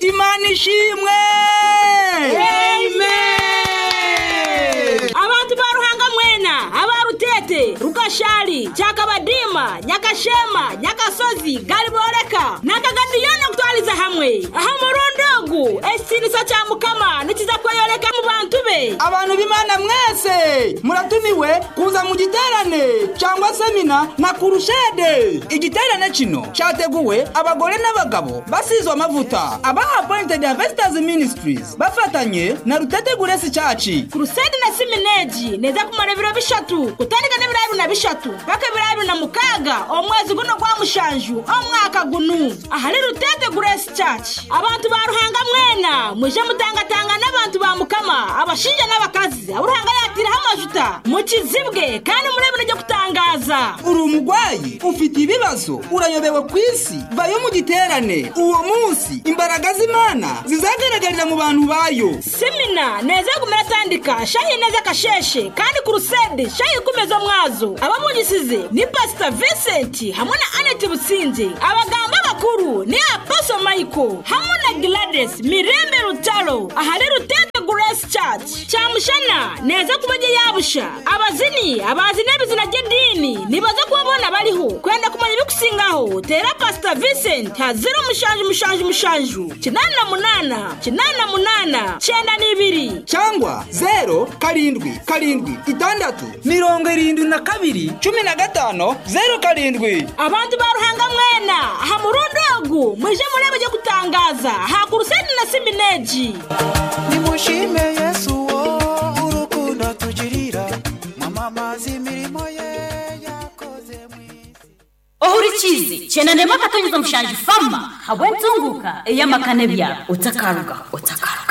imana ishimwe abantu ba ruhanga mwena abarutete rugashari cyakabadima nyagashema nyagasozi gariboreka na kagadiyona kutwariza hamwe aha murundugu esinisa cya mukama nikiza kuyoyoleka mu bantu be abantu b'imana mwese muratumiwe kuza mu giterane cyangwa semina na kurushede igiterane kino cyateguwe abagore n'abagabo basizwe amavuta aba appointed investors ministries bafatanye na rutete guresi cyaci kurusede na simineji neza kumara ibiro bishatu gutandika n'ibiraro na bishatu paka ibiraro na mukaga omwezi guno gwa mushanju omwaka gunu ahari rutete guresi cyaci abantu ba ruhanga mwena muje mutangatanga n'abantu ba mukama abashinja n'abakazi uruhanga yatiraho amajuta mukizibwe kandi murebere ryo kutangaza uri umurwayi ufite ibibazo urayobewe ku isi vayo mu giterane uwo munsi imbaraga z'imana zizagaragarira mu bantu bayo simina neza kumera tandika shahi neza kasheshe kandi kurusede shahi kumeza mwazo abamugisize ni pasita vincent hamwe na aneti butsinze abaganga bakuru ni aposo michael hamwe na gladys mirembe rutaro ahari rutete grace church cyamushana neza kumenya yabusha abazini abazi n'ibizina ry'idini nibaza kubabona bariho kwenda kumenya ibikusingaho tera pasita vincent hazira umushanju umushanju umushanju kinani na munana kinani na munana cyenda n'ibiri cyangwa zero karindwi karindwi itandatu mirongo irindwi na kabiri cumi na gatanu zero karindwi abantu ba ruhanga mwena aha mu rundogu muje murebe ujye gutangaza ha kurusede na simineji nimushime yesu wo urukundo tugirira mwamamaza imirimo ye yakoze mu isi ohurikizi chenandemaka tunyuza mshanje fama habwe nzunguka eyamakane bya utakaruga utaka